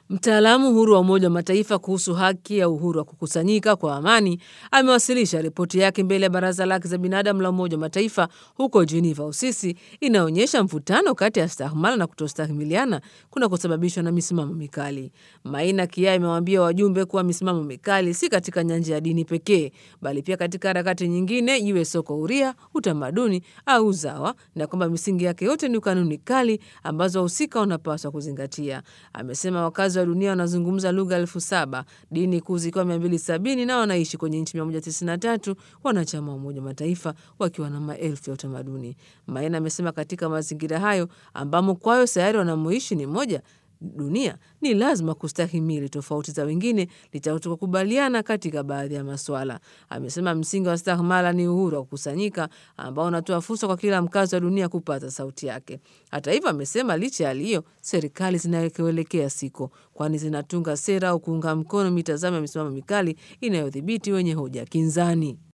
Mtaalamu huru wa Umoja wa Mataifa kuhusu haki ya uhuru wa kukusanyika kwa amani amewasilisha ripoti yake mbele ya Baraza la Haki za Binadamu la Umoja wa Mataifa huko Geneva, Uswisi, inaonyesha mvutano kati ya stahmala na kutostahimiliana kunakosababishwa na misimamo mikali. Maina Kia imewaambia wajumbe kuwa misimamo mikali si katika nyanja ya dini pekee, bali pia katika harakati nyingine, iwe soko huria, utamaduni au uzawa, na kwamba misingi yake yote ni kanuni kali ambazo wahusika wanapaswa kuzingatia. Amesema wakazi wa dunia wanazungumza lugha elfu saba dini kuu zikiwa mia mbili sabini na wanaishi kwenye nchi mia moja tisini na tatu wanachama wa Umoja wa Mataifa wakiwa na maelfu ya utamaduni. Maina amesema katika mazingira hayo ambamo kwayo sayari wanamoishi ni moja dunia ni lazima kustahimili tofauti za wengine licha kutokubaliana katika baadhi ya maswala. Amesema msingi wa stahmala ni uhuru wa kukusanyika ambao unatoa fursa kwa kila mkazi wa dunia kupata sauti yake. Hata hivyo, amesema licha ya hali hiyo, serikali zinaelekea siko, kwani zinatunga sera au kuunga mkono mitazamo ya misimamo mikali inayodhibiti wenye hoja kinzani.